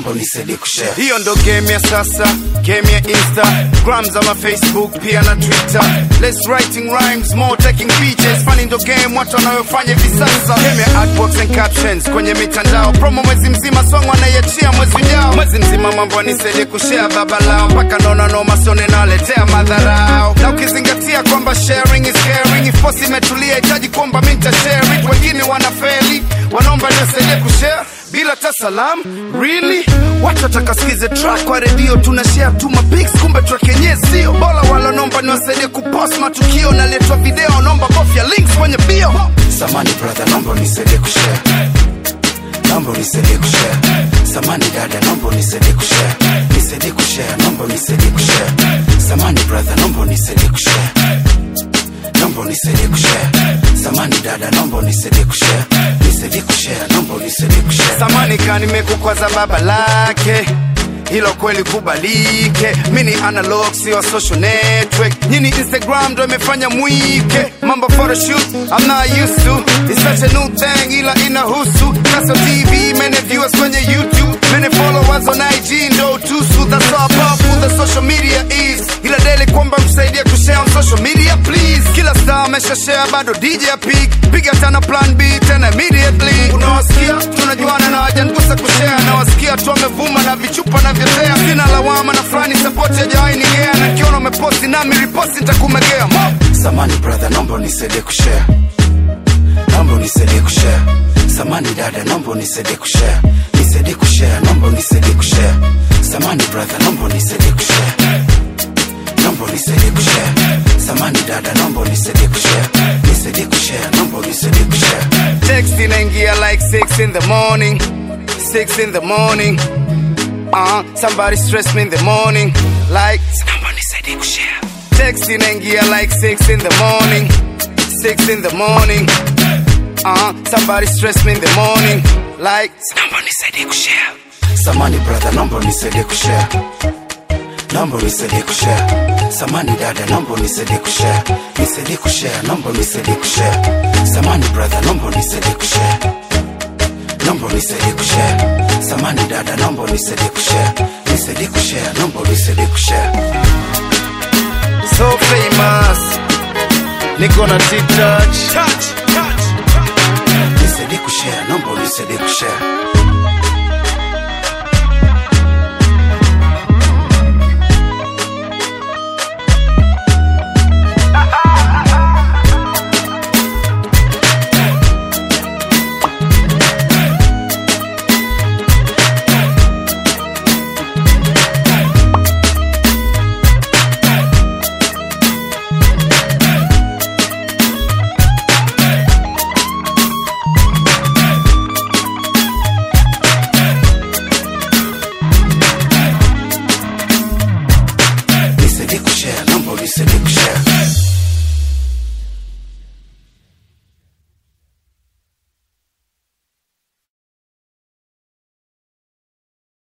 naomba unisaidie kushare. hiyo ndo game ya sasa game ya instagram ama facebook pia na twitter less writing rhymes more taking pictures funny ndo game watu wanayofanya hivi sasa game ya artworks and captions kwenye mitandao promo mwezi mzima song wanaiachia mwezi ujao mwezi mzima mambo nisaidie kushare baba lao mpaka naona noma sone naletea madharao na ukizingatia kwamba sharing is caring if post imetulia hitaji kwamba mi nitashare it wengine wanafeli wanaomba nisaidie kushare bila hata salam really watu watakasikize track kwa redio tuna share tu mapics kumbe track yenyewe sio bora wala naomba niwasaidie kupost matukio naletwa video naomba bofya links kwenye bio Samani brother, naomba unisaidie kushare. Naomba unisaidie kushare. Samani dada, naomba unisaidie kushare. Nisaidie kushare, naomba unisaidie kushare. Samani brother, naomba unisaidie kushare. Naomba unisaidie kushare. Samani dada, naomba unisaidie kushare. Nisaidie kushare, naomba unisaidie kushare. samani ka nimekukwaza baba lake hilo kweli kubalike mi ni analog sio social network nyini instagram ndo imefanya mwike mambo photoshoot I'm not used to It's such a new thing ila inahusu kaso tv many viewers kwenye youtube many followers on ig ndo tusu that's how powerful the social media is ila daily kwamba msaidie kushare on social media please kila star amesha share bado dj pig piga tena plan b tena immediately unawasikia tunajuana na wajangusa kushare nawasikia tu wamevuma na vichupa na vyotea sina lawama na fulani support hajawainigea na kiona umeposti nami riposti nitakumegea Mo! Samani brother, naomba unisaidie kushare. Naomba unisaidie kushare. Samani dada, naomba unisaidie kushare. Nisaidie kushare, naomba unisaidie kushare. Samani brother, naomba unisaidie kushare. Naomba unisaidie kushare. Samani dada, naomba unisaidie kushare. Nisaidie kushare, naomba unisaidie kushare. text inaingia like 6 in the morning 6 in the morning uh, somebody stress me in the morning like Naomba unisaidie kushare. text inaingia like 6 in the morning 6 in the morning uh, somebody stress me in the morning like Naomba unisaidie kushare. Samani brother, naomba unisaidie kushare. Naomba unisaidie kushare. Samani dada, naomba unisaidie kushare. Nisaidie kushare, naomba unisaidie kushare. Samani brother, naomba unisaidie kushare. Naomba unisaidie kushare. Samani dada, naomba unisaidie kushare. Nisaidie kushare, naomba unisaidie kushare. so famous niko na t-touch Nisaidie kushare, naomba unisaidie kushare.